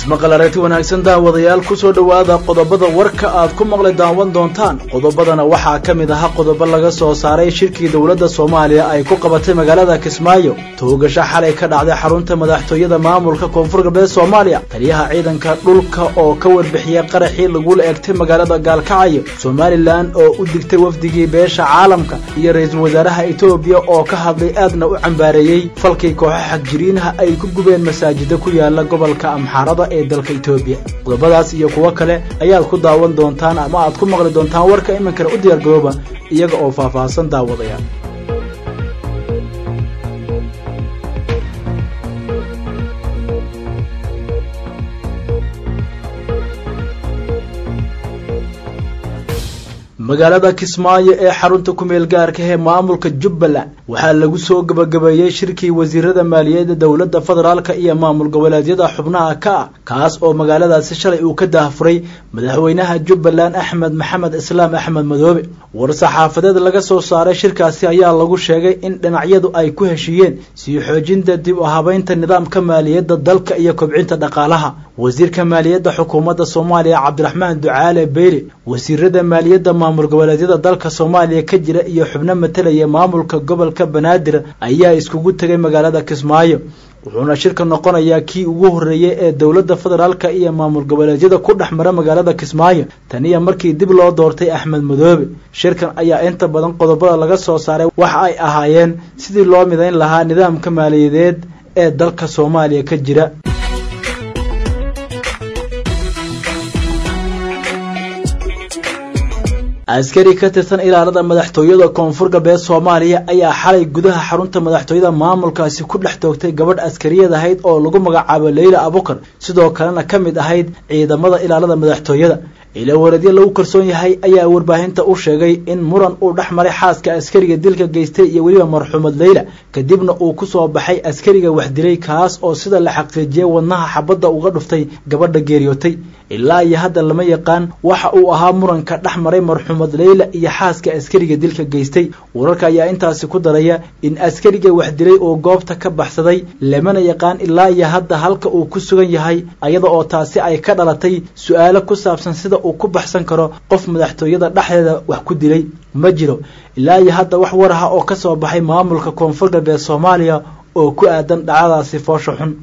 ismaqal aragti wanaagsan daawadayaal ku soo dhowaada qodobada warka aad ku maqli daawan doontaan qodobadana waxaa ka mid ahaa qodobo laga soo saaray shirkii dowladda soomaaliya ay ku qabatay magaalada kismaayo toogasho xalay ka dhacday xarunta madaxtooyada maamulka koonfur galbeed soomaaliya taliyaha ciidanka dhulka oo ka warbixiyey qaraxii lagula egtay magaalada gaalkacyo somalilan oo u digtay wafdigii beesha caalamka iyo ra-iisul wasaaraha etoobiya oo ka hadlay aadna u cambaareeyey falkii kooxo xagjiriinaha ay ku gubeen masaajida ku yaala gobolka amxaarada ee dalka etoobiya qodobadaas iyo kuwo kale ayaad ku daawan doontaan ama aad ku maqli doontaan warka iminkana u diyaargarooba iyaga oo faahfaahsan daawadayaal magaalada kismaayo ee xarunta kumeel gaarka ee maamulka jubbaland waxaa lagu soo gebagabeeyey shirkii wasiirada maaliyadda dowladda federaalka iyo maamul goboleedyada xubnaha ka ah kaas oo magaaladaasi shalay uu ka daahfuray madaxweynaha jubbaland axmed maxamed islaam axmed madoobe war-saxaafadeed laga soo saaray shirkaasi ayaa lagu sheegay in dhinacyadu ay ku heshiiyeen sii xoojinta dib u habeynta nidaamka maaliyadda dalka iyo kobcinta dhaqaalaha wasiirka maaliyadda xukuumadda soomaaliya cabdiraxmaan ducaale beyle wasiirada maaliyadda maamul goboleedyada dalka soomaaliya ka jira iyo xubno matalaya maamulka gobolka banaadir ayaa iskugu tegay magaalada kismaayo wuxuuna shirka noqonayaa kii ugu horreeyey ee dowladda federaalka iyo maamul goboleedyada ku dhex mara magaalada kismaayo taniya markii dib loo doortay axmed madoobe shirkan ayaa inta badan qodobada laga soo saaray waxa ay ahaayeen sidii loo midayn lahaa nidaamka maaliyadeed ee dalka soomaaliya ka jira askari ka tirsan ilaalada madaxtooyada koonfur galbeed soomaaliya ayaa xalay gudaha xarunta madaxtooyada maamulkaasi ku dhex toogtay gabadh askariyad ahayd oo lagu magacaabo leyla abukar sidoo kalena ka mid ahayd ciidamada ilaalada madaxtooyada ilawareedyo lagu kalsoon yahay ayaa warbaahinta u sheegay in muran uu dhex maray xaaska askariga dilka geystay iyo weliba marxuumad leyla kadibna uu ku soo baxay askariga wax dilay kaas oo sida la xaqiijiyey wadnaha xabadda uga dhuftay gabadha geeriyootay ilaa iyo hadda lama yaqaan waxa uu ahaa muranka dhex maray marxuumad leyla iyo xaaska askariga dilka geystay wararka ayaa intaasi ku daraya in askariga wax dilay uu goobta ka baxsaday lamana yaqaan ilaa iyo hadda halka uu ku sugan yahay iyada oo taasi ay ka dhalatay su-aalo ku saabsan sida uu ku baxsan karo qof madaxtooyada dhexdeeda wax ku dilay ma jiro ilaa iyo hadda wax war aha oo ka soo baxay maamulka koonfur galbeed soomaaliya oo ku aadan dhacdadaasi foosha xun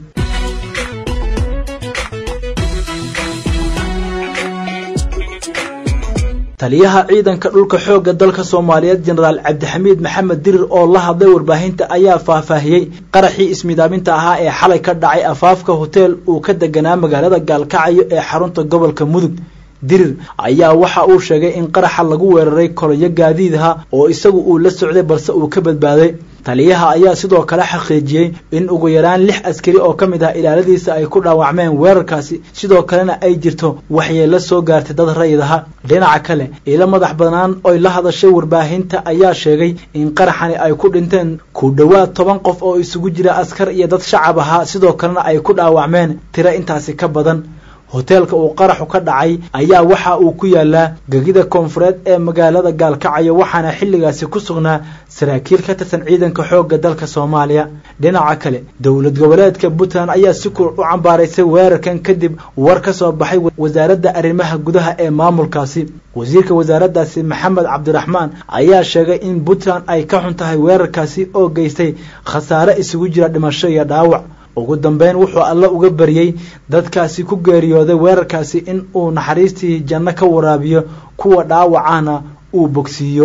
taliyaha ciidanka dhulka xoogga dalka soomaaliyeed jenaraal cabdixamiid maxamed dirir oo la hadlay warbaahinta ayaa faahfaahiyey qaraxii ismidaaminta ahaa ee xalay ka dhacay afaafka hoteel uu ka deganaa magaalada gaalkacyo ee xarunta gobolka mudug dirir ayaa waxa uu sheegay in qaraxa lagu weeraray koloyo gaadiidaha oo isagu uu la socday balse uu ka badbaaday taliyaha ayaa sidoo kale xaqiijiyey in ugu yaraan lix askari oo ka mid ah ilaaladiisa ay ku dhaawacmeen weerarkaasi sidoo kalena ay jirto waxyeelo soo gaartay dad rayid aha dhinaca kale ilo madax banaan oy la hadashay warbaahinta ayaa sheegay in qaraxani ay ku dhinteen ku dhowaad toban qof oo isugu jira askar iyo dad shacab ahaa sidoo kalena ay ku dhaawacmeen tiro intaasi ka badan hoteelka uu qaraxu ka dhacay ayaa waxa uu ku yaalaa gegida koonfureed ee magaalada gaalkacyo waxaana xilligaasi ku sugnaa saraakiil ka tirsan ciidanka xoogga dalka soomaaliya dhinaca kale dowlad goboleedka puntland ayaa si kul u cambaaraysay weerarkan kadib war ka soo baxay wasaaradda arrimaha gudaha ee maamulkaasi wasiirka wasaaraddaasi maxamed cabdiraxmaan ayaa sheegay in puntland ay ka xun tahay weerarkaasi oo geystay khasaare isugu jira dhimasho iyo dhaawac ugu dambeyn wuxuu alle uga baryey dadkaasi ku geeriyooday weerarkaasi in uu naxariistii janno ka waraabiyo kuwa dhaawacahna uu bogsiiyo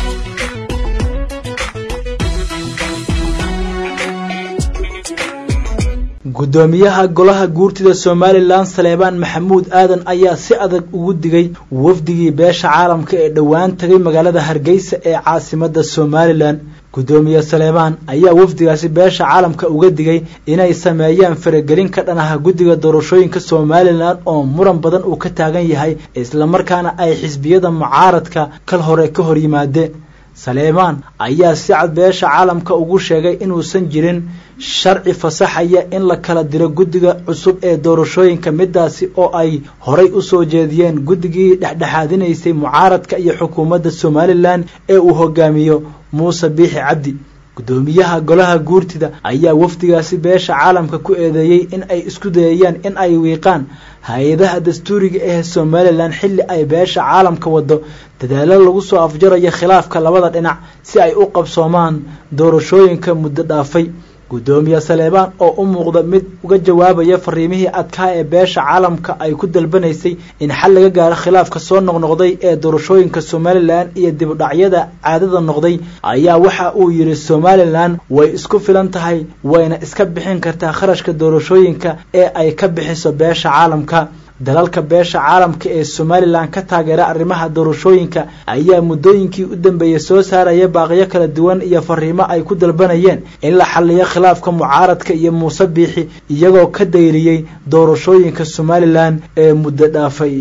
guddoomiyaha golaha guurtida somalilan saleebaan maxamuud aadan ayaa si adag ugu digay wafdigii beesha caalamka ee dhowaan tagay magaalada hargeysa ee caasimada somalilan guddoomiye saleebaan ayaa wafdigaasi beesha caalamka uga digay inay sameeyaan faragelin ka dhanaha guddiga doorashooyinka somalilan oo muran badan uu ka taagan yahay islamarkaana ay xisbiyada mucaaradka kal hore ka hor yimaadeen saleebaan ayaa si cad beesha caalamka ugu sheegay inuusan jirin sharci fasaxaya in la kala diro guddiga cusub ee doorashooyinka midaasi oo ay horay u soo jeediyeen guddigii dhexdhexaadinaysay mucaaradka iyo xukuumadda somalilan ee uu hogaamiyo muuse biixi cabdi guddoomiyaha golaha guurtida ayaa wafdigaasi beesha caalamka ku eedeeyey in ay isku dayayaan in ay wiiqaan hay-adaha dastuuriga ee somalilan xilli ay beesha caalamka wado dadaalo lagu soo afjarayo khilaafka labada dhinac si ay u qabsoomaan doorashooyinka muddo dhaafay guddoomiye saleebaan oo u muuqda mid uga jawaabaya fariimihii adkaa ee beesha caalamka ay ku dalbanaysay in xal laga gaaro khilaafka soo noqnoqday ee doorashooyinka somalilan iyo dibudhacyada caadada noqday ayaa waxa uu yidhi somalilan way isku filan tahay wayna iska bixin kartaa kharashka doorashooyinka ee ay ka bixiso beesha caalamka dalalka beesha caalamka ee somalilan ka taageera arrimaha doorashooyinka ayaa muddooyinkii u dambeeyey soo saaraya baaqyo kala duwan iyo fariimo ay ku dalbanayeen in la xaliyo khilaafka mucaaradka iyo muuse biixi iyagoo ka dayriyey doorashooyinka somalilan ee muddo dhaafay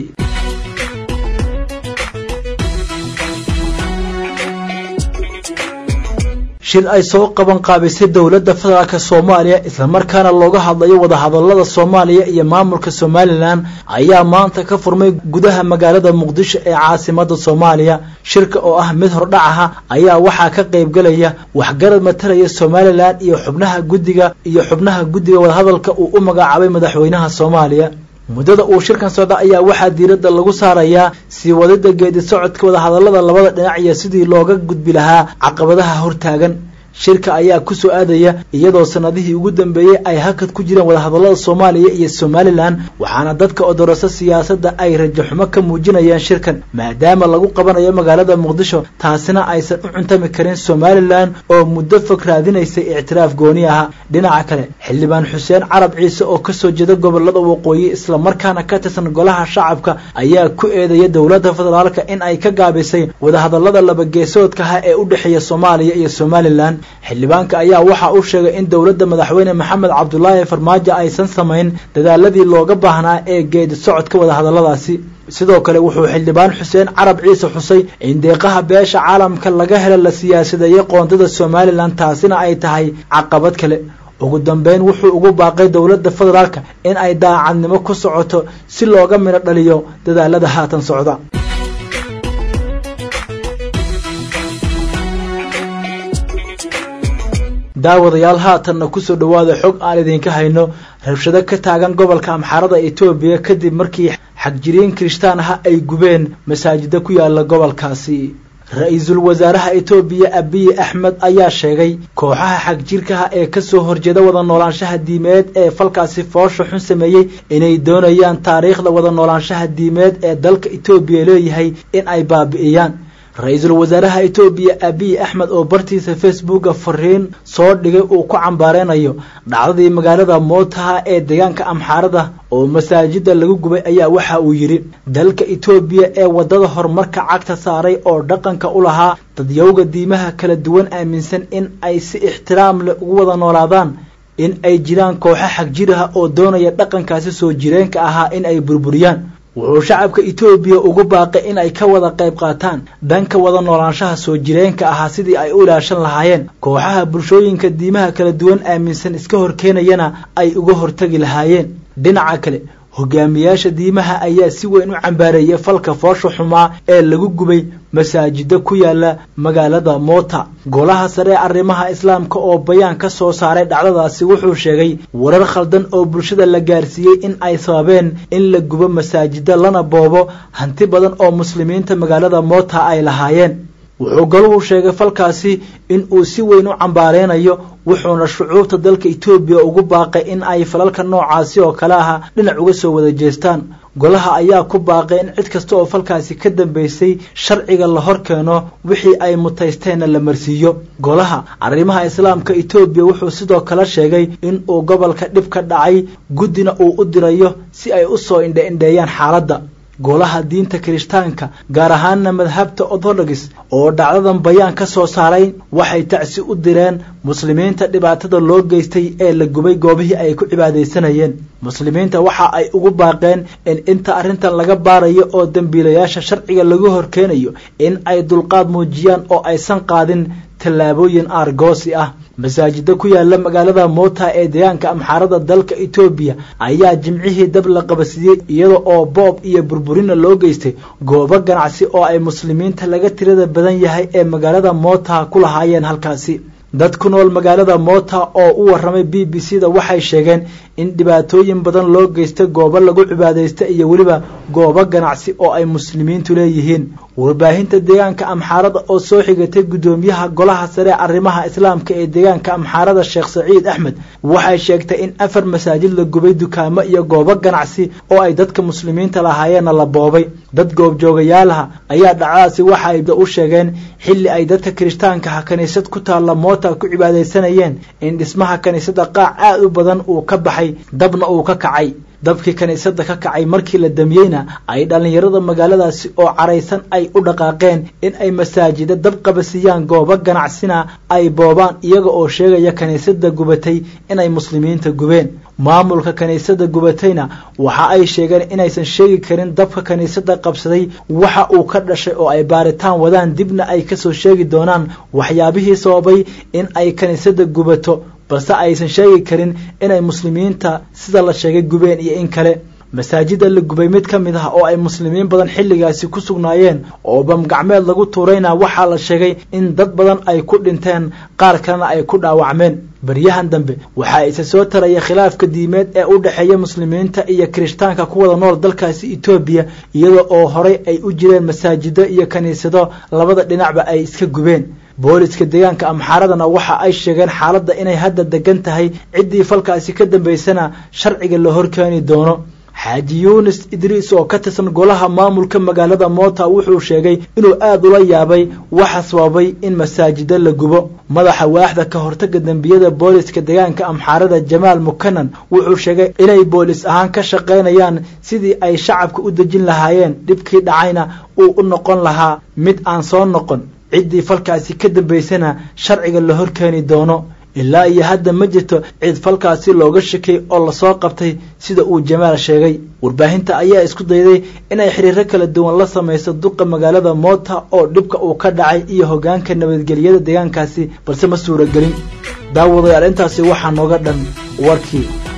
shir ay soo qaban qaabisay dowladda federaalk soomaaliya islamarkaana looga hadlayo wadahadalada soomaaliya iyo maamulka somalilan ayaa maanta ka furmay gudaha magaalada muqdisho ee caasimada soomaaliya shirka oo ah mid hordhac aha ayaa waxaa ka qaybgalaya waxgarad matalaya somalilan iyo xubnaha guddiga iyo xubnaha guddiga wadahadalka uu u magacaabay madaxweynaha soomaaliya muddada uu shirkan socda ayaa waxaa diiradda lagu saarayaa sii wadida geedi socodka wadahadalada labada dhinac iyo sidii looga gudbi lahaa caqabadaha hortaagan shirka ayaa ku soo aadaya iyadoo sanadihii ugu dambeeyey ay hakad ku jireen wadahadalada soomaaliya iyo somalilan waxaana dadka odorasa siyaasadda ay rajaxumo ka muujinayaan shirkan maadaama lagu qabanayo magaalada muqdisho taasina aysan u cuntami karin somalilan oo muddo fog raadinaysay ictiraaf gooni aha dhinaca kale xildhibaan xuseen carab ciise oo kasoo jeeda gobolada waqooyi islamarkaana ka tirsan golaha shacabka ayaa ku eedaya dowladda federaalka in ay ka gaabisay wadahadalada labageesoodkaha ee u dhexeeya soomaaliya iyo somalilan xildhibaanka ayaa waxa uu sheegay in dowladda madaxweyne maxamed cabdulaahi farmaajo aysan samayn dadaaladii looga baahnaa ee geedi socodka wadahadaladaasi sidoo kale wuxuu xildhibaan xuseen carab ciise xusay in deeqaha beesha caalamka laga helo la siyaasadeeyey qoondada somalilan taasina ay tahay caqabad kale ugu dambeyn wuxuu ugu baaqay dowladda federaalka in ay daacadnimo ku socoto si looga midho dhaliyo dadaalada haatan socda daawadayaal haatanna kusoo dhowaada xog aan idinka hayno rabshado ka taagan gobolka amxaarada etoobiya kadib markii xagjiriin kirishtaan ah ay gubeen masaajida ku yaala gobolkaasi ra-iisul wasaaraha etoobiya abiyi axmed ayaa sheegay kooxaha xagjirkaha ee kasoo horjeeda wada noolaanshaha diimeed ee falkaasi foosha xun sameeyey inay doonayaan taariikhda wada noolaanshaha diimeed ee dalka etoobiya leeyahay in ay baabi'iyaan ra-iisul wasaaraha etoobiya abiy axmed oo bartiisa facebooka fariin soo dhigay uu ku cambaareynayo dhacdadii magaalada mootaha ee deegaanka amxaarada oo masaajida lagu gubay ayaa waxa uu yidhi dalka etoobiya ee waddada horumarka cagta saaray oo dhaqanka u lahaa dadyowga diimaha kala duwan aaminsan in ay si ixtiraam leh ugu wada noolaadaan in ay jiraan kooxo xagjiraha oo doonaya dhaqankaasi soo jireenka ahaa in ay burburiyaan wuxuu shacabka etoobiya ugu baaqay in ay ka wada qayb qaataan dhanka wada noolaanshaha soo jireenka ahaa sidii ay u ilaashan lahaayeen kooxaha bulshooyinka diimaha kala duwan aaminsan iska horkeenayana ay uga hortagi lahaayeen dhinaca kale hogaamiyaasha diimaha ayaa si weyn u cambaareeyay falka foosha xumaa ee lagu gubay masaajida ku yaala magaalada moota golaha sare ee arrimaha islaamka oo bayaan ka soo saaray dhacdadaasi wuxuu sheegay warar khaldan oo bulshada la gaarsiiyey in ay sababeen in la gubo masaajida lana boobo hanti badan oo muslimiinta magaalada moota ay lahaayeen wuxuu galuhu sheegay falkaasi in uu si weyn u cambaareynayo wuxuuna shucuubta dalka etoobiya ugu baaqay in ay falalka noocaasi oo kale aha dhinac uga soo wada jeestaan golaha ayaa ku baaqay in cid kasta oo falkaasi ka dambeysay sharciga la hor keeno wixii ay mutaysteenna la marsiiyo golaha arrimaha islaamka etoobiya wuxuu sidoo kale sheegay in uu gobolka dhib ka dhacay guddina uu u dirayo si ay u soo indhe-indheeyaan xaaladda golaha diinta kirishtaanka gaar ahaana madhabta orthodox oo dhacdadan bayaan ka soo saaray waxay tacsi u direen muslimiinta dhibaatada loo geystay ee la gubay goobihii ay ku cibaadaysanayeen muslimiinta waxa ay ugu baaqeen in inta arrintan laga baarayo oo dembiilayaasha sharciga lagu horkeenayo in ay dulqaad muujiyaan oo aysan qaadin tallaabooyin aargoosi ah masaajida ku yaala magaalada moota ee deegaanka amxaarada dalka etoobiya ayaa jimcihii dab la qabasiiyey iyada oo boob iyo burburina loo geystay goobo ganacsi oo ay muslimiinta laga tirada badan yahay ee magaalada moota ku lahaayeen halkaasi dad ku nool magaalada moota oo u warramay b b c da waxay sheegeen in dhibaatooyin badan loo geysta goobo lagu cibaadaysta iyo weliba goobo ganacsi oo ay muslimiintu leeyihiin warbaahinta deegaanka amxaarada oo soo xigatay guddoomiyaha golaha sare arrimaha islaamka ee deegaanka amxaarada sheekh saciid axmed waxay sheegtay in afar masaajid la gubay dukaamo iyo goobo ganacsi oo ay dadka muslimiinta lahaayeenna la boobay dad goobjoogayaalaha ayaa dhacdaasi waxa ay u sheegeen xilli ay dadka kirishtaankaha kiniisad ku taalla moota ku cibaadaysanayeen in dhismaha kiniisadda qaac aad u badan uu ka baxay dabna uu ka kacay dabkii kiniisadda ka kacay markii la damiyeyna ay dhallinyarada magaaladaasi oo caraysan ay u dhaqaaqeen in ay masaajida dab qabasiyaan goobo ganacsina ay boobaan iyaga oo sheegaya kiniisadda gubatay inay muslimiinta gubeen maamulka kiniisadda gubatayna waxa ay sheegeen inaysan sheegi karin dabka kiniisadda qabsaday waxa uu ka dhashay oo ay baaritaan wadaan dibna ay kasoo sheegi doonaan waxyaabihii sababay in ay kiniisadda gubato balse aysan sheegi karin inay muslimiinta sida la sheegay gubeen iyo in kale masaajida la gubay mid ka mid ah oo ay muslimiin badan xilligaasi ku sugnaayeen oo bamgacmeed lagu tuurayna waxaa la sheegay in dad badan ay ku dhinteen qaar kalena ay ku dhaawacmeen baryahan dambe waxaa isa soo taraya khilaafka diimeed ee u dhexeeya muslimiinta iyo kirishtaanka ku wada nool dalkaasi etoobiya iyada oo horey ay u jireen masaajido iyo kiniisado labada dhinacba ay iska gubeen booliska deegaanka amxaaradana waxa ay sheegeen xaaladda inay hadda degan tahay ciddii falkaasi ka dambaysana sharciga la horkeeni doono xaaji yuunis idriis oo ka tirsan golaha maamulka magaalada moota wuxuu sheegay inuu aad ula yaabay waxa sababay in masaajida la gubo madaxa waaxda ka hortaga dembiyada booliska deegaanka amxaarada jamaal mukanan wuxuu sheegay inay boolis ahaan ka shaqaynayaan sidii ay shacabka u dejin lahaayeen dhibkii dhacayna uu u noqon lahaa mid aan soo noqon ciddii falkaasi ka dambaysana sharciga la horkeeni doono ilaa iyo hadda ma jirto cid falkaasi looga shakay oo lasoo qabtay sida uu jamaal sheegay warbaahinta ayaa isku dayday inay xiriiro kala duwan la samayso duqa magaalada moota oo dhibka uu ka dhacay iyo hoggaanka nabadgelyada deegaankaasi balse ma suuragelin daawadayaal intaasi waxaa nooga dhan warkii